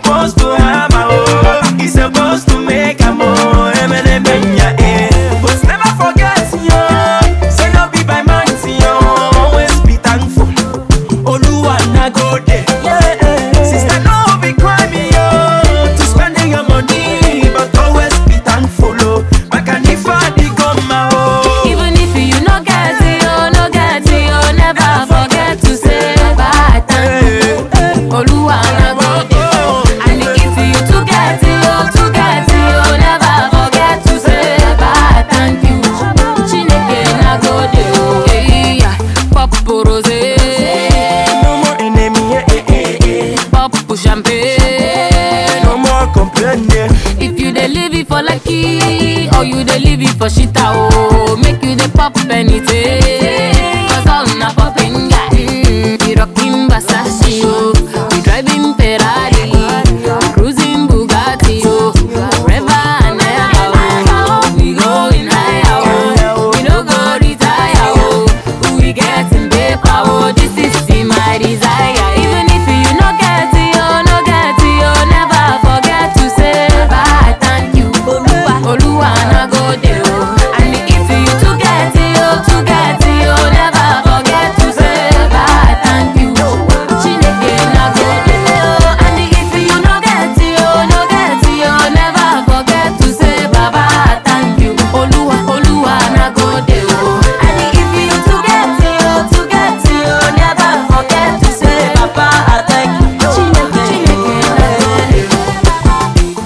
supposed to have my own. He supposed to make a more. Emelemenya, eh. But never forget, yo. Say no be by man, yo. Always be thankful. Oluwa na go there. Sister, no be crime, yo. To spending your money, but always be thankful, oh. Makanifa di goma, oh. Even if you no get it, oh, no get it, oh, never forget to say bye, thank you. Oluwa na go there. And if you to get it, oh, to get it, oh, never forget to say bye, thank you. Chineke na go there, oh, hey, yeah. Pop rosé, No more enemy, eh, eh, eh, eh. pop champagne. No more complaining. If you dey live it for lucky or you dey live it for shita oh, make you dey pop anything. Cause all na popping guy. Mm, we rocking Versace oh, we driving Ferrari, we cruising Bugatti oh, forever and ever oh. We going higher oh, we no go retire oh, we getting paper oh. This is my desire. Even if you no get it oh, no get it oh, never forget to say bye, thank you. Oluwa, Oluwa na go there oh. And if you to get it oh, to get it oh, never forget to say bye, thank you. Chineke na go there oh. And if you no get it oh, no get it oh, never forget to say baba, thank you. Oluwa, Oluwa na go there oh. And if you to get it oh, to get it oh, never forget to say baba, thank you. Chineke, Chineke na go there.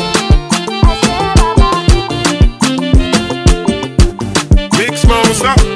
Big Smosa.